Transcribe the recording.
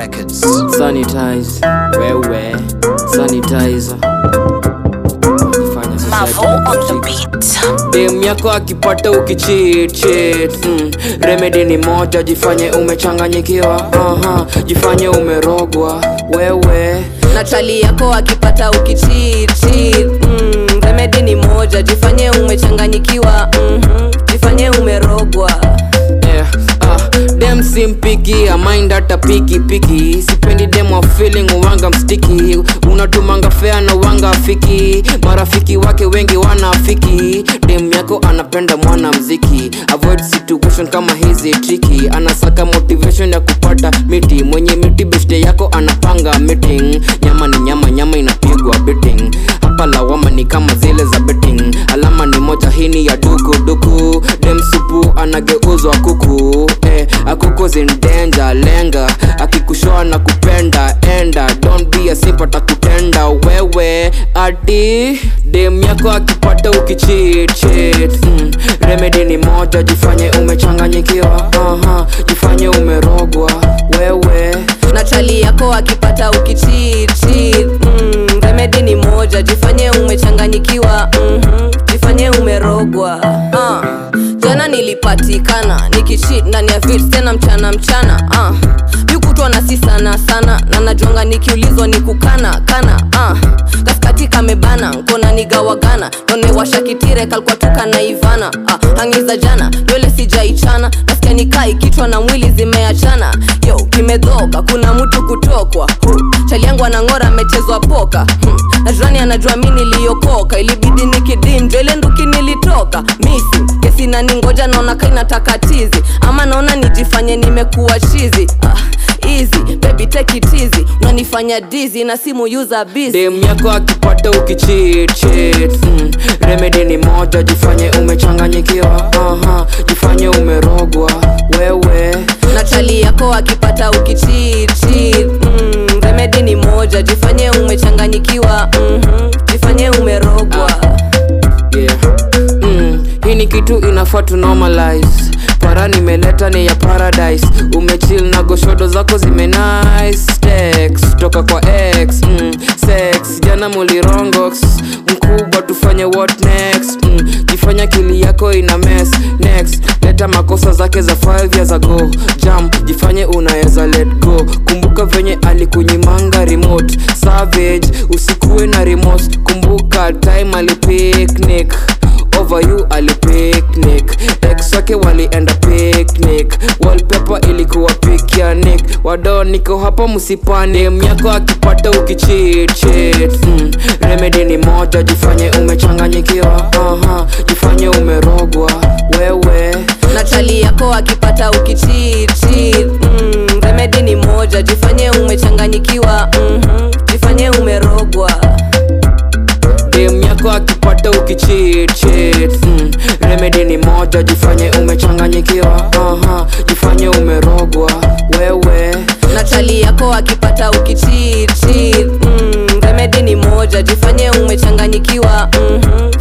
Records. sanitize wewe sanitizer Fanya society Mavo on the kuchik. beat. dem yako akipata ukicheat cheat mm. remedy ni moja jifanye umechanganyikiwa Aha, jifanye umerogwa wewe na chali yako akipata ukichichi mm, remedi ni moja jifanye umechanganyikiwa mm-hmm, jifanye umerogwa yeah. ah, dem simpikiamind hata piki piki sipendi dem wa feeling uwanga mstiki unatumanga fea na uwanga afiki marafiki wake wengi wanafiki dem yako anapenda mwana mziki avoid situation kama hizi triki anasaka motivation ya kupata miti mwenye miti beshte yako anapanga meeting nyama ni nyama nyama inapigwa betting hapa lawama ni kama zile za betting alama ni moja hini ya duku duku dem supu anageuzwa kuku eh, akuko zindenja lenga akikushoa na kupenda enda don't be a simp atakutenda wewe ati dem yako akipata ukicheat cheat mm. remedy ni moja jifanye umechanganyikiwa Aha, jifanye umerogwa wewe na chali yako akipata ukichichi mm, remedi ni moja jifanye umechanganyikiwa mm-hmm, jifanye umerogwa uh, jana nilipatikana nikichit ndani ya vit tena mchana mchana uh, yukutwa na si sana sana na najonga nikiulizwa ni kukana kana uh, kaskati kamebana nkona nigawagana nonewasha kitire kalkwatuka na ivana uh, hangiza jana nywele sijaichana nasikia nikai kichwa na mwili zimeachana yo kimedhoka kuna mtu kutokwa huh. chali yangu anang'ora amechezwa poka hmm. na jirani anajua mi niliokoka ilibidi nikidinjwa ile nduki nilitoka misi kesi naningoja naona kainataka tizi ama naona nijifanye nimekuwa chizi ah, easy baby take it easy unanifanya dizi na simu user busy dem yako akipata ukicheat cheat mm. remedy ni moja jifanye umechanganyikiwa Aha, jifanye umerogwa wewe na chali yako akipata ukichichi mm, remedi ni moja jifanye umechanganyikiwa mm-hmm, jifanye umerogwa yeah. mm. hii ni kitu inafaa tu normalize para nimeleta ni ya paradise umechill na goshodo zako zime nice text toka kwa x mm. sex jana mulirongox mkubwa tufanye what next mm. jifanya kili yako ina mess next leta makosa zake za 5 years ago jam jifanye unaweza let go kumbuka venye alikunyimanga remote savage usikuwe na remote kumbuka time alipicnic over you alipicnic ex wake walienda picnic wallpaper ilikuwa picnic wado niko hapa msipani myako akipata ukicheat cheat mm. remedy ni moja jifanye umechanganyikiwa Aha, jifanye umerogwa wewe na chali yako akipata ukichichi mm, remedi ni moja jifanye umechanganyikiwa mm-hmm, jifanye umerogwa dem yako akipata ukicheat cheat mm. remedy ni moja jifanye umechanganyikiwa Aha, jifanye umerogwa wewe na chali yako akipata ukichichi mm, remedi ni moja jifanye umechanganyikiwa mm-hmm,